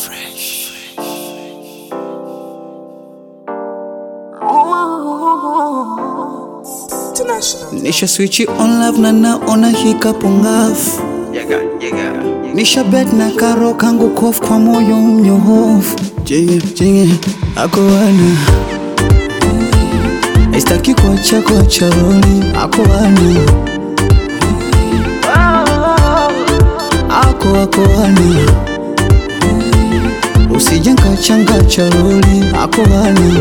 Nisha switch on love na naona hikapu ngafu Nisha bet na karo kangu kofu kwa moyo mnyohofu Jinge, jinge, ako wana Aistaki kuacha kuacha roli Ako wana Ako ako wana Usije nkachanga cha roli Ako wana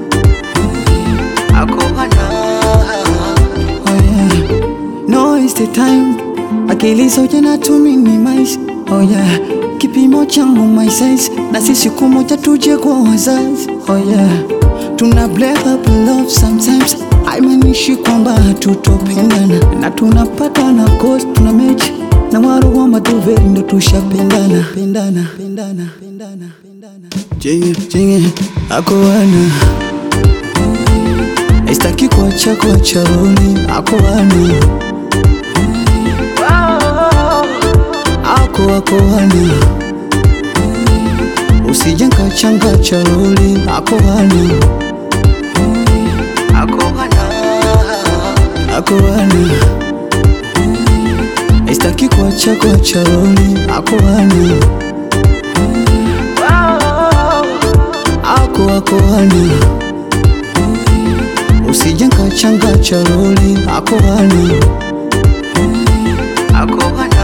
Ako wana Oh yeah No it's the time Akili zote na tuminimize Oh yeah Kipimo changu my size Na sisi siku moja tuje kwa wazazi Oh yeah Tuna break up love sometimes Haimaanishi kwamba hatutopendana Na tunapata na cost tuna mechi Na waro wa maduveri ndo tushapendana Pendana, pendana, pendana, pendana Jinge, jinge, ako wana Aistaki kuacha kuacha roli Ako wana Ako ako wana Usije nkachanga cha roli Ako wana Ako wana Ako wana Aistaki kuacha kuacha roli Ako wana Ako ako wana Usije nkachanga cha roli Ako wana Ako wana